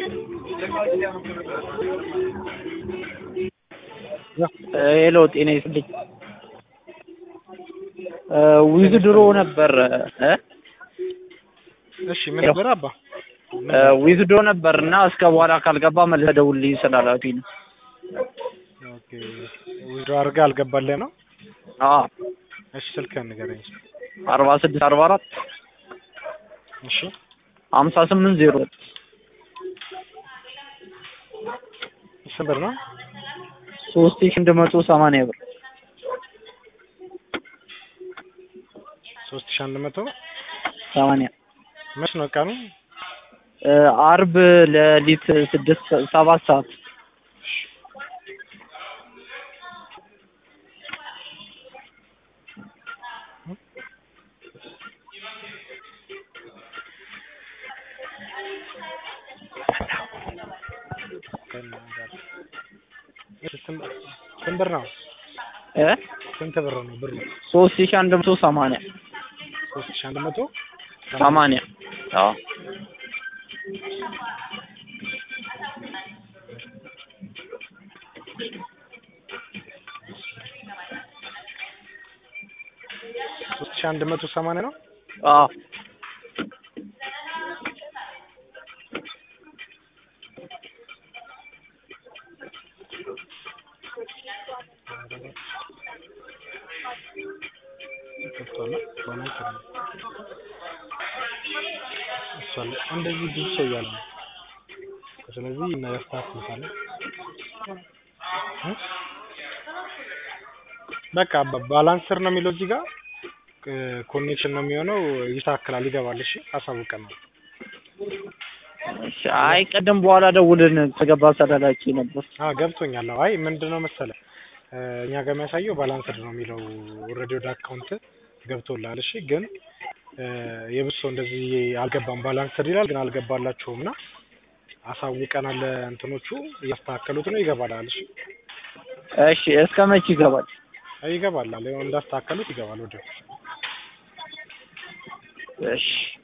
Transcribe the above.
ሄሎ ጤና ይስጥልኝ። ዊዝ ድሮ ነበር እ እሺ ምን ነበር አባ? ዊዝ ድሮ ነበር እና እስከ በኋላ ካልገባ መልሰህ ደውልልኝ ስላላችሁኝ ነው። ኦኬ ዊዝድሮ አድርገህ አልገባልህ ነው? አዎ እሺ ስልክህን ንገረኝ። አርባ ስድስት አርባ አራት እሺ ሀምሳ ስምንት ዜሮ ስንት ብር ነው? ሶስት ሺህ አንድ መቶ ሰማንያ ብር ሶስት ሺህ አንድ መቶ ሰማንያ መች ነው ቀኑ? እ አርብ ሌሊት ስድስት ሰባት ሰዓት ስንት ብር ነው? እ ስንት ብር ነው ብሩ? ሶስት ሺህ አንድ መቶ ሰማንያ ሶስት ሺህ አንድ መቶ ሰማንያ አዎ ሶስት ሺህ አንድ መቶ ሰማንያ ነው። አዎ ገብቷል። ሆነ ጥሩ ነው። እሷ አለ- እንደዚህ ብዙ ሰው እያለ ነው። ስለዚህ እናያስተካክሉታለን። እ? በቃ በ- ባላንስር ነው የሚለው እዚህ ጋር ኮኔክሽን ነው የሚሆነው። ይስተካከላል፣ ይገባል። እሺ አሳውቀናል። እሺ አይ ቅድም በኋላ ደውልን ከገባ ስላላችሁኝ ነበር። አዎ ገብቶኛል። አዎ፣ አይ ምንድን ነው መሰለህ እ፣ እኛ ጋር የሚያሳየው ባላንስድ ነው የሚለው ኦልሬዲ ወደ አካውንት ገብቶላል። እሺ ግን እ፣ የብዙ ሰው እንደዚህ አልገባም ባላንስድ ይላል፣ ግን አልገባላችሁም እና አሳውቀናል። እንትኖቹ እያስተካከሉት ነው። ይገባላል። እሺ እሺ እስከ መቼ ይገባል? አይ ይገባላል። ያው እንዳስተካከሉት ይገባል ወዲያው። እሺ